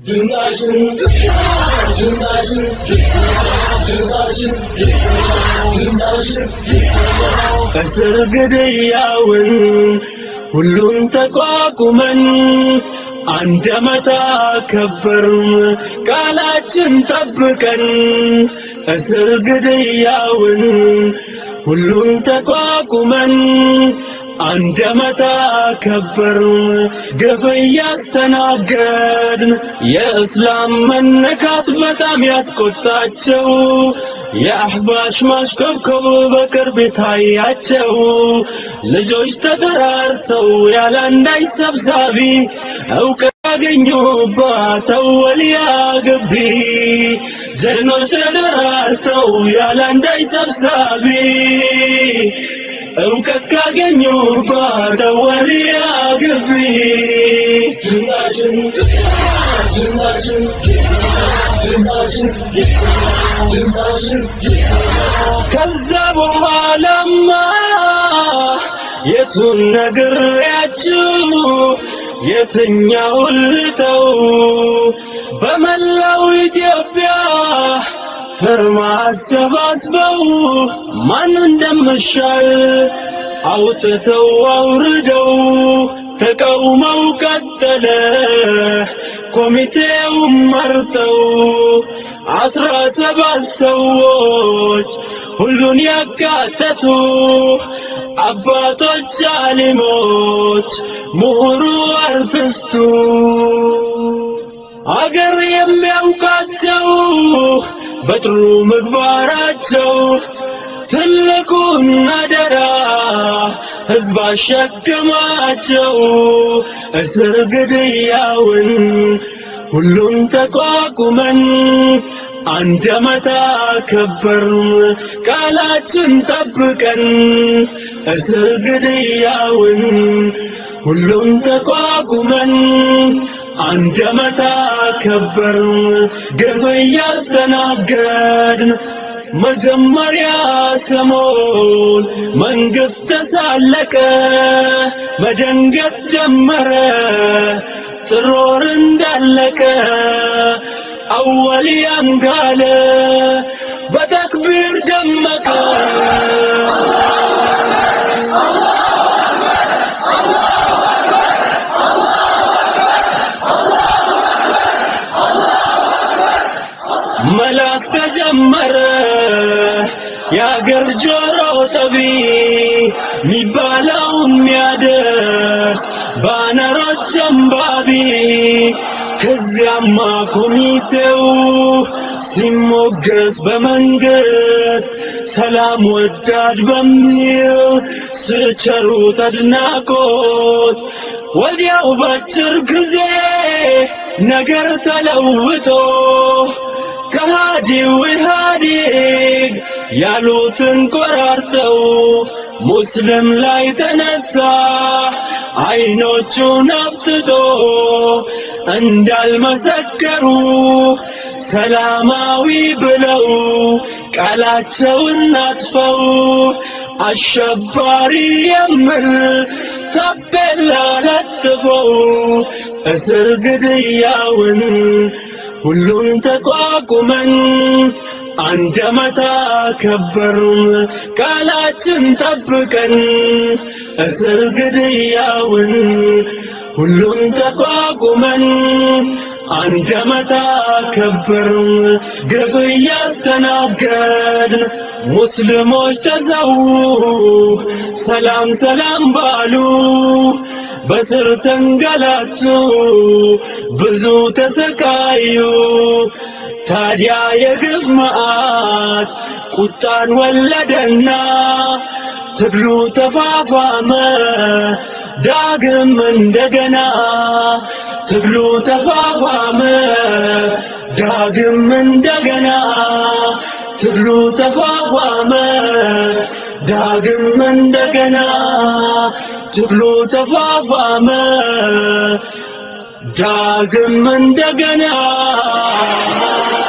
ድምፃችን ድምፃችን ድምፃችን ድምፃችን ከስር ግድያውን ሁሉን ተቋቁመን አንድ ዓመት አከበርን ቃላችን ጠብቀን ከስር ግድያውን ሁሉን ተቋቁመን አንድ ዓመት አከበርን ግፍ እያስተናገድን የእስላም መነካት በጣም ያስቆጣቸው የአህባሽ ማሽኮብኮብ በቅርብ ታያቸው ልጆች ተጠራርተው ያለ አንዳች ሰብሳቢ እውቀት ያገኙባት ወልያ ግቢ ጀግኖች ተጠራርተው ያለ አንዳች ሰብሳቢ እውቀት ካገኙባት ወልያ ግቢ ድምፃችን ድምፃችን ድምፃችን ድምፃችን ከዛ በኋላማ የቱን ነግሬያችሁ የትኛውን ልተው በመላው ኢትዮጵያ ፍርማ አሰባስበው ማን እንደምሻል አውጥተው አውርደው ተቃውመው ቀጠለ ኮሚቴውን መርጠው አስራ ሰባት ሰዎች ሁሉን ያካተቱ አባቶች አሊሞች ምሁሩ አርቲስቱ አገር የሚያውቃቸው በጥሩ ምግባራቸው ትልቁን አደራ ሕዝብ አሸከማቸው እስር ግድያውን ሁሉን ተቋቁመን አንድ ዓመት አከበርን ቃላችን ጠብቀን እስር ግድያውን ሁሉን ተቋቁመን አንድ ዓመት አከበርን ግፍ እያስተናገድን መጀመሪያ ሰሞን መንግስት ተሳለቀ መደንገጥ ጀመረ ጥሮር እንዳለቀ አወልያም ጋለ በተክቢር ደመቀ መላክ ተጀመረ የአገር ጆሮ ጠቢ ሚባለው የሚያደርስ ባነሮች አንባቢ ከዚያማ ኮሚቴው ሲሞገስ በመንግስት ሰላም ወዳድ በሚል ስቸሩት አድናቆት ወዲያው ባጭር ጊዜ ነገር ተለውጦ ከሃዲው ኢህአዴግ ያሉትን ቆራርጠው ሙስሊም ላይ ተነሳ አይኖቹን አፍጥጦ እንዳልመሰከሩ ሰላማዊ ብለው ቃላቸውን አጥፈው አሸባሪ የሚል ታፔላ ለጥፈው እስር ግድያውን ሁሉን ተቋቁመን አንድ ዓመት አከበርን ቃላችን ጠብቀን እስር ግድያውን ሁሉን ተቋቁመን አንድ ዓመት አከበርን ግፍ እያስተናገድን ሙስሊሞች ተዘው ሰላም ሰላም ባሉ በስር ተንገላቱ ብዙ ተሰቃዩ ታዲያ የግፍ መዓት ቁጣን ወለደና ትግሉ ተፋፋመ ዳግም እንደገና ትግሉ ተፋፋመ ዳግም እንደገና ትግሉ ተፋፋመ ዳግም እንደገና ትግሉ ተፋፋመ ዳግም እንደገና